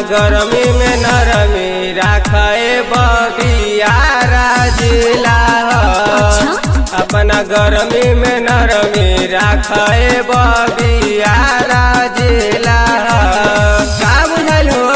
गरमी में नरमी राखे बबियारा जिला अपना गरमी में नरमी राखे बबियारा जिला का बुझल हो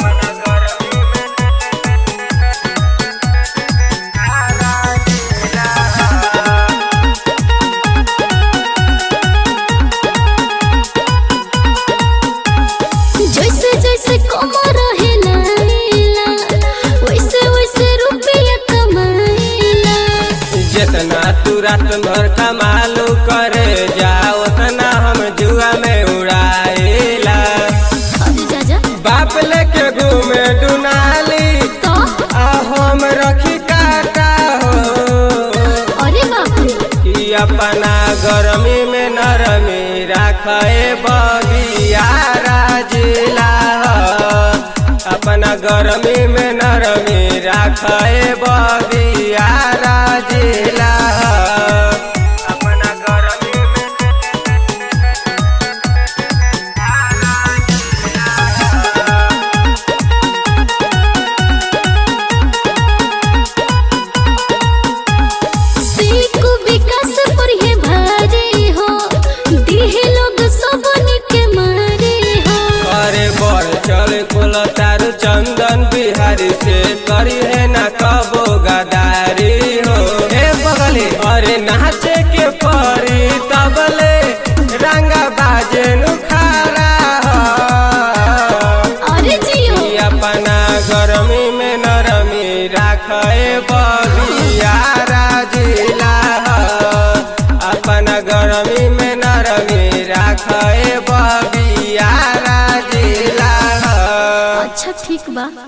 जैसे जैसे कमर हिलाइला वैसे वैसे रुपया कमाइला जितना तू रात भर कमालू करे जा उतना हम जुआ में उड़ाइला अरे जा जा बाप लेके घूमे डुनाली तो आ हम रखी काटा हो अरे बाप रे कि अपना गरमी में नरमी राखे बबियारा जिला अपना गरमी में नरमी राखे बबियारा जिला अपना गरमी में सीख विकास पर ये भारी हो दिहे लोग सबन के मारे हो अरे बड़ चल कुल तारू चंदन बिहारी से करी है ना कबो गदारी हो ए बगले अरे नाचे के परी तबले रंगा बाजे नुखारा हो अरे जियो ई अपना गरमी में नरमी राखे बबियारा जिला हो अपना गरमी में नरमी राखे बबियारा जिला हो अच्छा ठीक बा